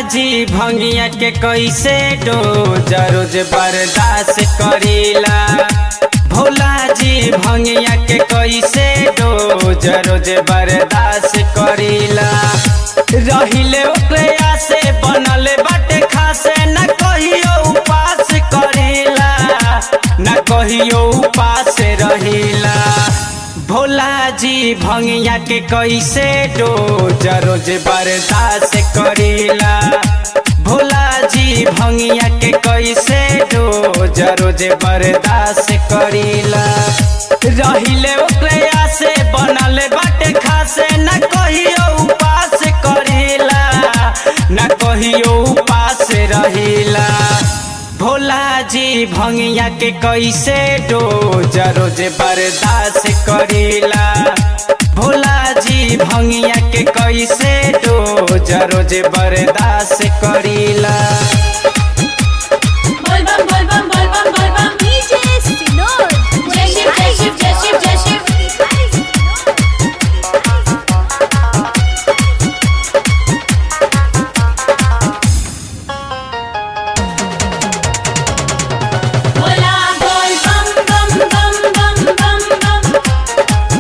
जी भंगिया के कैसे डोज रोज बर्दाश्त करीला भोला जी भंगिया के कैसे डोज रोज बर्दाश्त करीला रहिले ओकरे से बनल बाटे खासे न कहियो उपास करीला न कहियो उपास रहिला भोला जी भंगिया के कैसे डोज रोज बर्दाश्त करीला भोला जी भंगिया के कैसे डोज रोज बर्दाश्त करीला रहिले ओकरे से बनल बाटे खासे न कहियो उपास करीला न कहियो उपास रहिला भोला जी भंगिया के कैसे डोज रोज बर्दाश्त करीला भोला जी भंगिया के कैसे डोज रोज बर्दाश्त करीला बोलबम बोलबम बोलबम बोलबम DJ Sinor. जय शिव जय शिव जय शिव जय शिव बोला बोल बम बम बम बम बम बम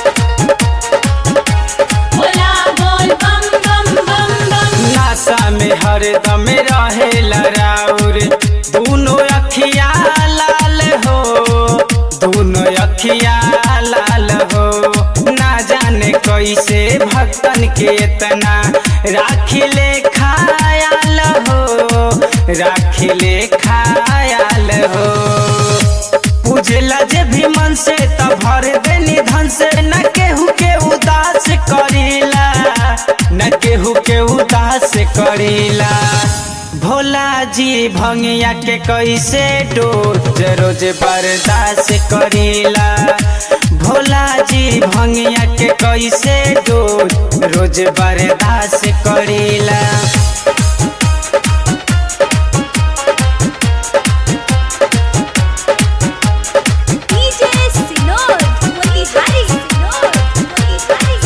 बोला बोल बम बम बम बम नासा में हरदम रहे लराउर दोनों अखिया लाल हो दोनों अखिया लाल हो ना जाने कैसे भक्तन के इतना राखिले खायाल हो राखिले खायाल हो पूजला जे भी मन से तब भर देनी धन से न केहू के उदास करीला न केहू के उदास करीला भोला जी भंगिया के कैसे डोज रोज बर्दाश्त करीला भोला जी भंगिया के कैसे डोज रोज बर्दाश्त करीला DJ Sinor. Motihari Sinor. Motihari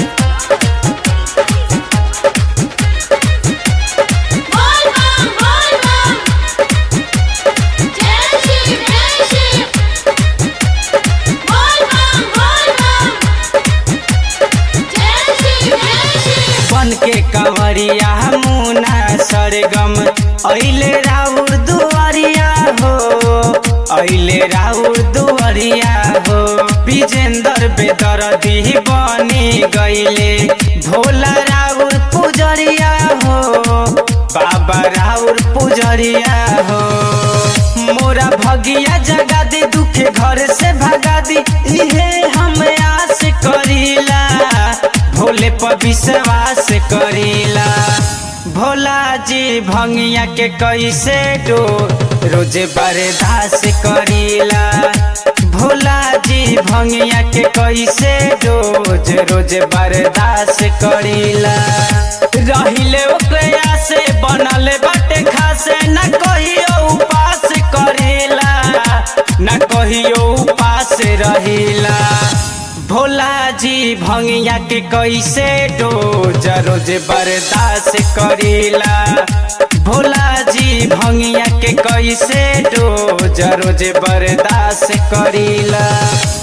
बोल बम बोल बम जय शिव जय शिव बोल बम बोल बम जय शिव जय शिव बन के कंवरिया मुना सरगम ऐले राउर दुआरिया हो ऐले राउर दुआरिया हो विजेंदर बेदरदी बनी गईले भोला राउर पुजरिया हो बाबा राउर पुजरिया हो मोरा भगिया जगा दे दुखे घर से भगा दी इहे हम आस करीला भोले पर विश्वास करीला भोला जी भंगिया के कैसे डो रोज बर्दाश्त करीला भोला जी भंगिया के कैसे रोज रोज बर्दाश्त करीला रहिले ओकरा से बनल बाटे खासे न कहियो उपास करीला न कहियो उपास रहिला भोला जी भंगिया के कैसे डोज रोज बर्दाश्त करीला भोला जी भंगिया के कैसे डोज रोज बर्दाश्त करीला